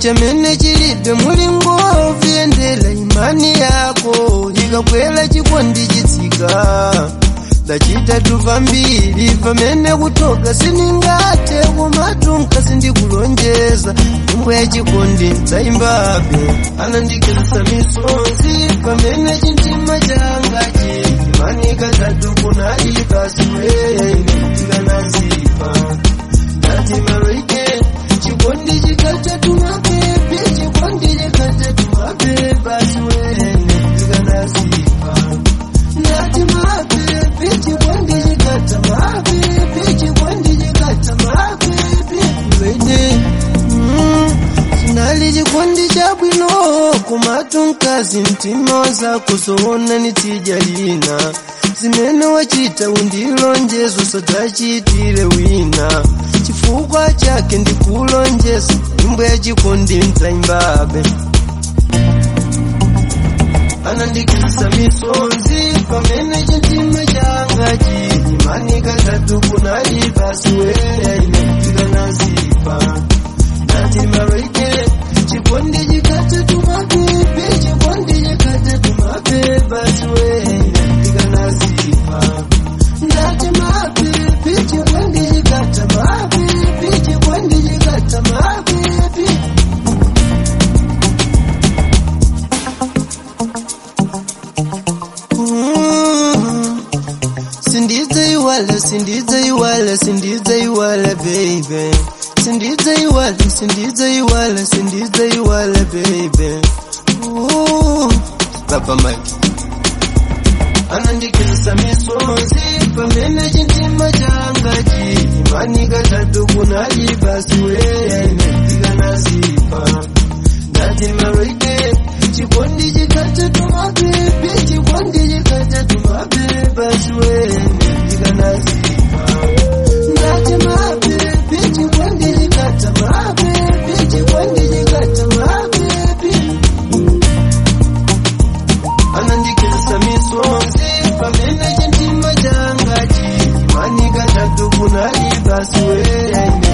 chamene chilibe mulingo vyendela imani yako ikakwela chikondi chitsika dachitatu vambiri pamene kutoka siningate kumatunka sindikulonjeza nyimbo ya chikondi ndzaimbabe anandikesa misonzi pamene chintima changachi imani katatu kunali pasiweya inetikanasipa ndati maroike chikondi chikatatu mapepe chikondi chikatatu mapepe pasiweya inetikanasipa ndati mapepe chikondi chikata mapepe chikondi chikata mapepe wede mm, sinali chikondi chabwino kumatunkazi mtima wazakuzoona nitija lina zimene wachita undilonjezo sadzachitire wina chifukwa chake ndikulonjeza nyimbo ya chikondi ndzaimbabe anandikisa misonzi pamene chintima changa chili imani katatu kunali pasiweya inafika nazipa ndati maroike chikondi chikatatu mapepe chikondi chikatatu mapepe pasiweya inafika nazipa ndati mapepe chikondi chikata mapepe chikondi chikata mapepe Mm. Sindidze iwala, sindidze iwala, sindidze iwala, baby. Sindidze iwala, sindidze iwala, sindidze iwala, baby. Ooh. Papa Mike. Anandikisa misonzi pamene chintima changa chili imani katatu kunali basi weya inafika nazipa ndati maroike chikondi chikatatu mapepe chikondi chikatatu mapepe basi weya inafika nazipa ndati mapepe chikondi chikata mapepe chikondi chikata mapepe anandikisa misonzi pamene chintima changa chili imani katatu kunali basi weya